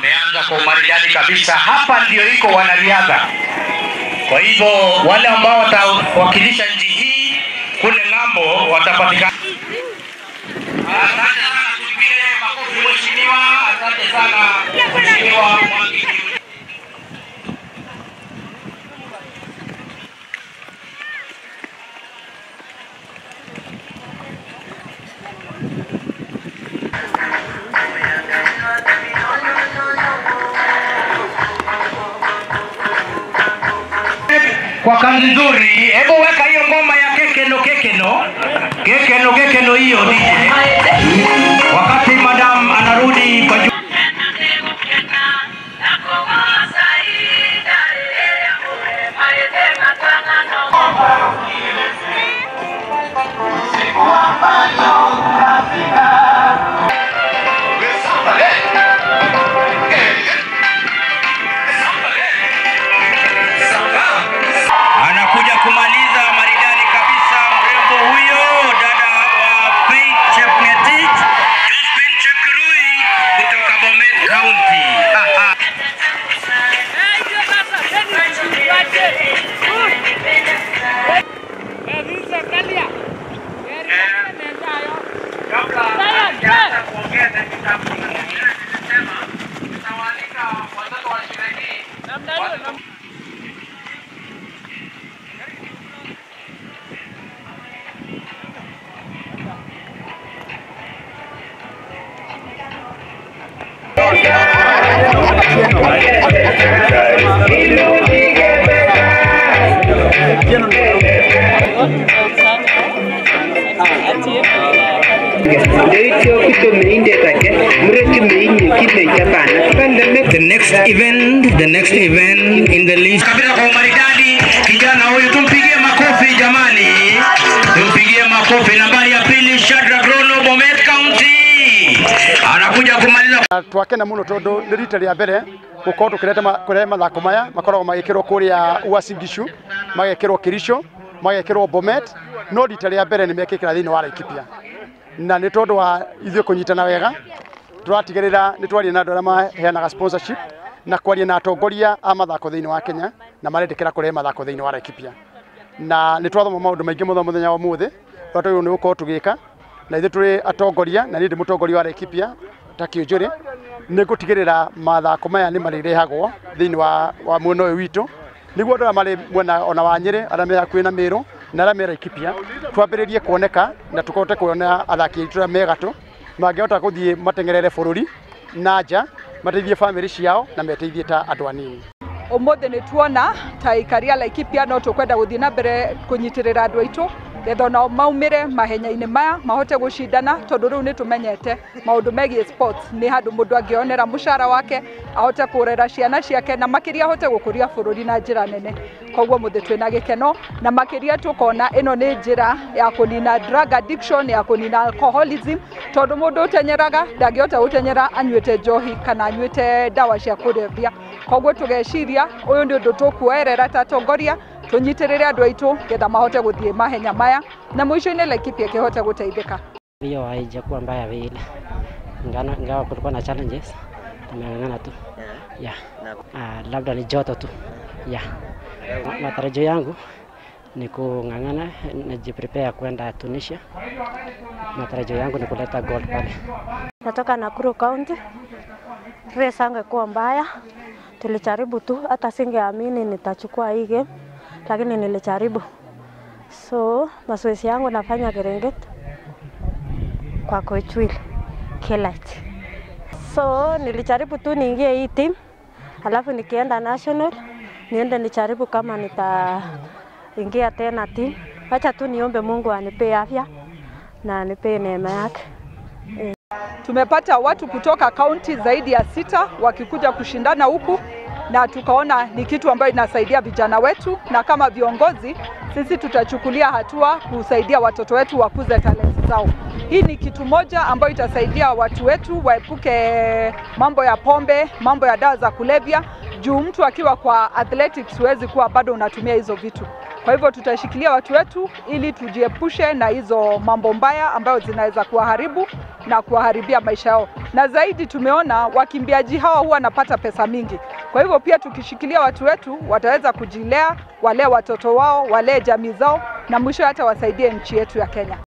Ameanza kwa umaridadi kabisa. Hapa ndio iko wanariadha. Kwa hivyo wale ambao watawakilisha nchi hii kule ng'ambo watapatikana. Asante sana, tupigie makofi mheshimiwa. Asante sana mheshimiwa Mwangi. kwa kazi nzuri. Hebu weka hiyo ngoma ya kekeno kekeno kekeno kekeno hiyo DJ, wakati madam anarudi kwa ju anakuja kumaliza maridadi kabisa, mrembo huyo, dada wa Faith Chepngetich, Josephine Chepkirui kutoka Bomet County. Aha. Kabla hajaanza kuongea na kitabu nilisema nitawaalika watoto wa shule hii watoto Ndeityo kutomeindet ake mureki meinye kimechapana kipande The next event, the next event in the list. Kabisa kwa umaridadi, kijana huyu tumpigie makofi jamani, tumpigie makofi. Nambari ya pili Shadrack Rono, Bomet County, anakuja kumaliza twakena muno tondu nä rita rä a mbere gå korwo tå kä rehe mathako maya makoragwo magä kä rwo kå rä a uasingishu magä kä rwo kä rico magä kä rwo bomet no rita rä a mbere nä mekä kä ra thä inä wa laikipia na nä tondå wa ithuä kå nyitana wega tå ratigä rä ra nä twaria na andå arä a maheanaga sponsorship na kwaria na atongoria a mathako thä inä wa kenya na marendä kä ra kå rehe mathako thä inä wa laikipia na nä twathoma maå ndå maingä må thoma mũthenya wa må thä å rä a tå nä gå korwo tå gä ka na ithuä tå rä atongoria na niä ndä må tongoria wa Laikipia ta kä å njå rä nä gå tigä rä ra mathako maya nä marä rehagwo thä inä wa, wa mwena å yå witå nä guo andå arä marä mwena ona wa nyä rä arä a me hakuä na mä rå na arä a me Laikipia twambä rä rie kuoneka na tå kote kuona athaki aitå arä a me gatå mangä hota gå thiä matengerere bå rå ri na nja mateithie bamĩrĩ ciao na meteithie ta andå anini umuthi nä tuona ta ikaria laikipia no tũkwenda gũthiĩ na mbere kũnyitĩrĩra andũ aitũ getha onao maumĩre mahenya-inĩ maya mahote gũcindana tondũ rĩu nĩ tũmenyete maũndũ megiĩ sports nĩ handũ mũndũ angĩonera mũcara wake ahote kũrera ciana ciake na makĩria ahote gũkũria bũrũri na njĩra nene koguo mũthĩ twĩna gĩkeno na makĩria tũkona ĩno nĩ njĩra ya kũnina drug addiction ya kũnina alcoholism tondũ mũndũ ũtenyeraga ndangĩhota gũtenyera anyuĩte njohi kana anyuĩte ndawa cia kũrebia koguo tũgeciria ũyũ nĩ ũndũ tũkuoerera ta atongoria tũnyitĩrĩre andũ aitũ getha mahote gũthiĩ mahenya maya na mũico-inĩ Laikipia ĩkĩhote gũteithĩka hiyo haijakuwa mbaya vile, Ingano- ingawa kulikuwa na challenges, tumeng'ang'ana tu yeah. Ah, labda ni joto tu yeah. Ma- Matarajio yangu ni kung'ang'ana, najiprepare kwenda Tunisia. Matarajio yangu ni kuleta gold pale. Natoka Nakuru County. Race angekuwa mbaya, tulijaribu tu, hata singeamini nitachukua hii game, lakini nilijaribu. So mazoezi yangu nafanya Serengeti kwa coach Will Kelight. So nilijaribu tu niingie hii team, alafu nikienda national niende nijaribu kama nitaingia tena team. Wacha tu niombe Mungu anipee afya na anipee neema yake. Tumepata watu kutoka kaunti zaidi ya sita wakikuja kushindana huku na tukaona ni kitu ambayo inasaidia vijana wetu, na kama viongozi sisi tutachukulia hatua kusaidia watoto wetu wakuze talenti zao. Hii ni kitu moja ambayo itasaidia watu wetu waepuke mambo ya pombe, mambo ya dawa za kulevya, juu mtu akiwa kwa athletics huwezi kuwa bado unatumia hizo vitu. Kwa hivyo tutashikilia watu wetu ili tujiepushe na hizo mambo mbaya ambayo zinaweza kuwaharibu na kuwaharibia maisha yao, na zaidi tumeona wakimbiaji hawa huwa wanapata pesa mingi. Kwa hivyo pia tukishikilia watu wetu wataweza kujilea, walee watoto wao, walee jamii zao, na mwisho hata wasaidie nchi yetu ya Kenya.